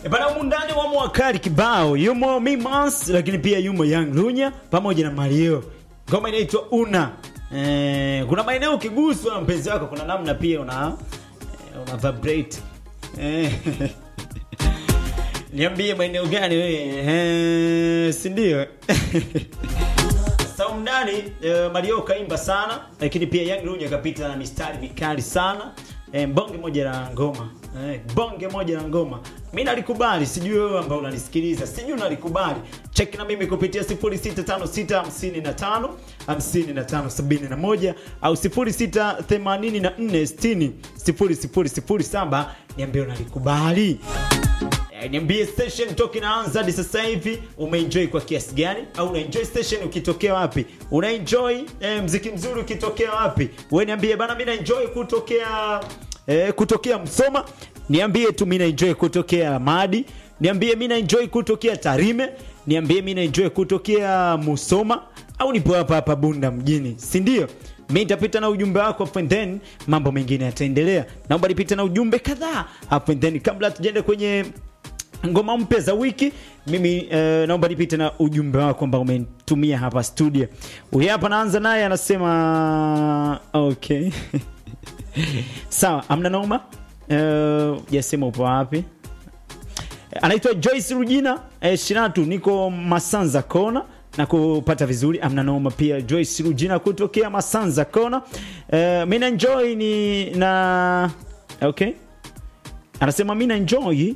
E bana, humu ndani wamo wakali kibao, yumo Mimos, lakini pia yumo Young Lunya pamoja na Mario. Ngoma inaitwa Una. Eh, kuna maeneo ukiguswa na mpenzi wako, kuna namna pia una eh, una vibrate eh. Niambie maeneo gani wewe? Eh, si ndio? Saumdani eh, Mario kaimba sana, lakini pia Young Lunya kapita na mistari mikali sana. Eh, bonge moja la ngoma. Eh, bonge moja la ngoma. Mimi nalikubali, sijui wewe ambao unanisikiliza, sijui unalikubali. Check na mimi kupitia 065655 5571 au 068460 0007 niambie unalikubali. Eh, Niambie station toka inaanza hadi sasa hivi umeenjoy kwa kiasi gani, au unaenjoy station ukitokea wapi? Unaenjoy eh, mziki mzuri ukitokea wapi? Wewe niambie bana, mimi naenjoy kutokea eh, kutokea Msoma. Niambie tu mimi naenjoy kutokea Lamadi. Niambie mimi naenjoy kutokea Tarime. Niambie mimi naenjoy kutokea Musoma au nipo hapa hapa Bunda mjini, si ndio? mi nitapita na ujumbe wako hapo and then mambo mengine yataendelea. Naomba nipite na ujumbe kadhaa hapo and then kabla tujaenda kwenye ngoma mpya za wiki mimi eh, naomba nipite na ujumbe wako ambao umenitumia hapa studio. Huyu hapa naanza naye anasema okay sawa, amna noma. Uh, jasema upo wapi? anaitwa Joyce Rujina eh, Shiratu, niko Masanza Kona na kupata vizuri, amna noma. Pia Joyce Rujina kutokea Masanza Kona. Eh, mi na enjoy ni na okay, anasema mi na enjoy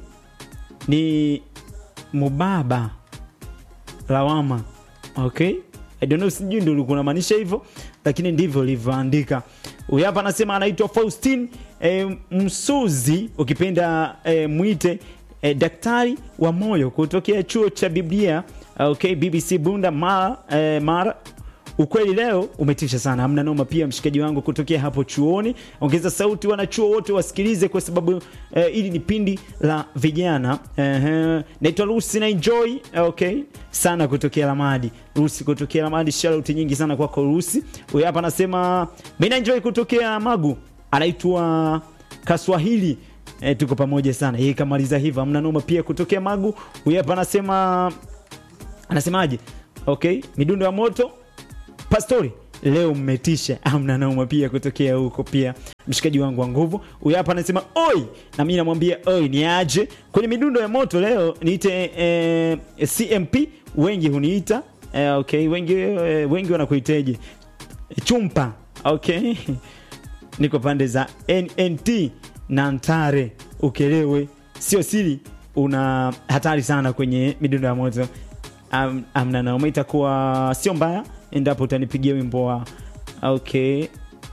ni mubaba lawama okay I don't know sijui ndo ulikuwa unamaanisha hivyo lakini ndivyo ulivyoandika huyu hapa anasema anaitwa Faustin e, Msuzi ukipenda e, mwite e, daktari wa moyo kutokea chuo cha Biblia okay BBC Bunda Mara, e, Mara Ukweli leo umetisha sana, hamna noma. Pia mshikaji wangu kutokea hapo chuoni, ongeza sauti, wanachuo wote wasikilize, kwa sababu eh, ili ni pindi la vijana eh, naitwa Lucy na enjoy okay sana kutokea Lamadi. Lucy kutokea Lamadi, shout nyingi sana kwako Lucy. Huyu hapa anasema mimi na enjoy kutokea Magu, anaitwa Kaswahili. Eh, tuko pamoja sana. Yeye kamaliza hivyo, hamna noma. Pia kutokea Magu, huyu hapa anasema anasemaje? Okay, midundo ya moto Pastori, leo mmetisha, amna nauma. Pia kutokea huko pia mshikaji wangu wa nguvu huyu hapa anasema oi, na mimi namwambia oi, ni aje kwenye midundo ya moto leo niite eh, CMP wengi huniita eh, okay, wengi eh, wengi wanakuiteje chumpa okay niko pande za NNT na Ntare ukelewe, sio siri, una hatari sana kwenye midundo ya moto. Am, amna nauma, itakuwa sio mbaya endapo utanipigia wimbo wa okay,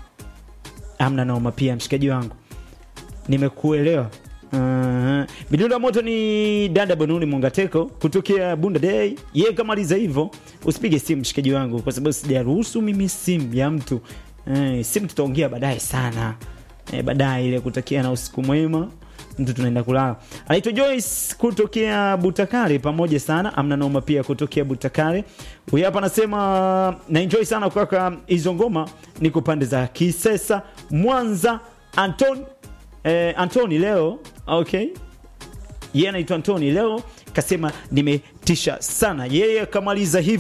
amna noma. Pia mshikaji wangu, nimekuelewa. Uh, midundo ya moto ni dada Bonuni Mungateko kutokea Bunda Day. Yeye kamaliza hivyo, usipige simu mshikaji wangu, kwa sababu sijaruhusu mimi simu ya mtu eh, simu tutaongea baadaye sana eh, baadaye ile kutakia na usiku mwema mtu tunaenda kulala. Anaitwa Joyce kutokea Butakare, pamoja sana, amna noma. Pia kutokea Butakare, huyu hapa anasema na enjoy sana kaka, hizo ngoma niko pande za Kisesa, Mwanza. Anton eh, Antoni leo okay, yeye anaitwa Antoni leo kasema nimetisha sana, yeye kamaliza hivi